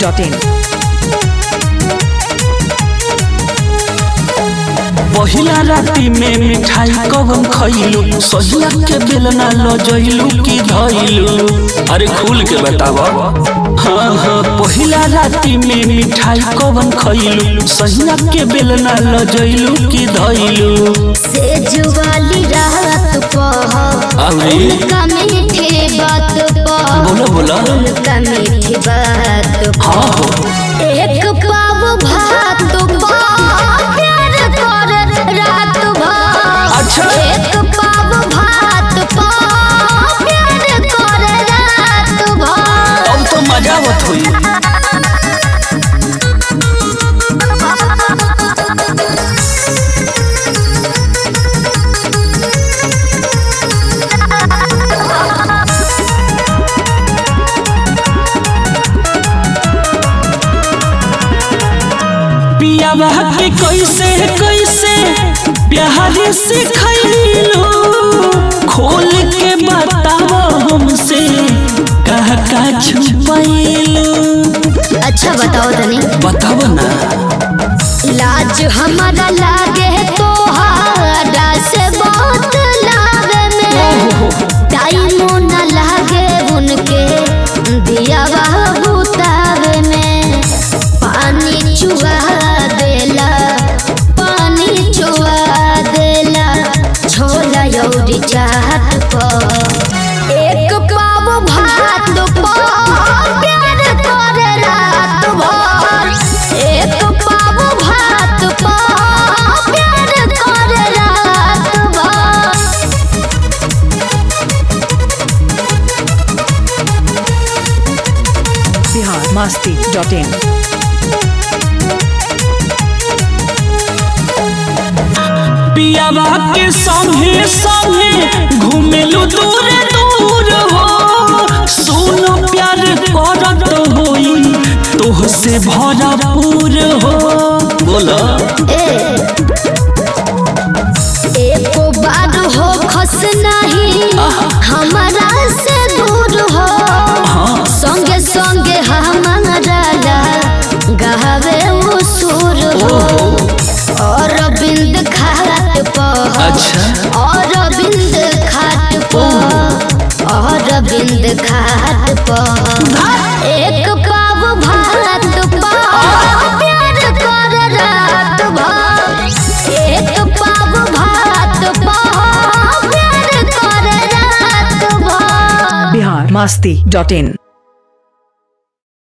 masti.in. पहिला राती में मिठाई कवन खइलू सहिया के बेलना लजइलू की धइलू अरे खुल के बताव हाँ हाँ पहिला राती में मिठाई कवन खइलू सहिया के बेलना लजइलू की धइलू सेजुवाली रात पह अरे उनका मीठे बात पह बोलो बोलो उनका मीठी बात पह हाँ हो एक पाव भात पह प्यार कर रात भर अच्छा। एक पाव भात पह प्यार कर रात भर अब तो मजा आवत होई पियावा के कैसे कैसे प्यारे से खैलू खोल के बताव हमसे कह का छुपैलू अच्छा बताओ तनी बताव ना लाज हमारा लागे तोहारा से बहुत लागे में टाइम न लागे उनके दिया बुतावे में पानी चुआ देला पानी चुआ देला छोला यौरी चाट पर एक पाव भात पर प्यार करे रात भर एक पाव भात पर प्यार करे रात भर Bihar masti.in. पियावा के संगे संगे घूमेलू दूर दूर हो सोनो प्यार करत होई तोह से भरपूर हो बोला एको बार हो खस नहीं हमारा से दूर हो हाँ संगे संगे हमारा ला गहवे उसूर हो और बिंद खाट पर अच्छा और बिंद खाट पर और बिंद खाट पर एक पाव भात पर प्यार कर रात भर एक पाव भात पर प्यार कर रात भर Bihar masti.in.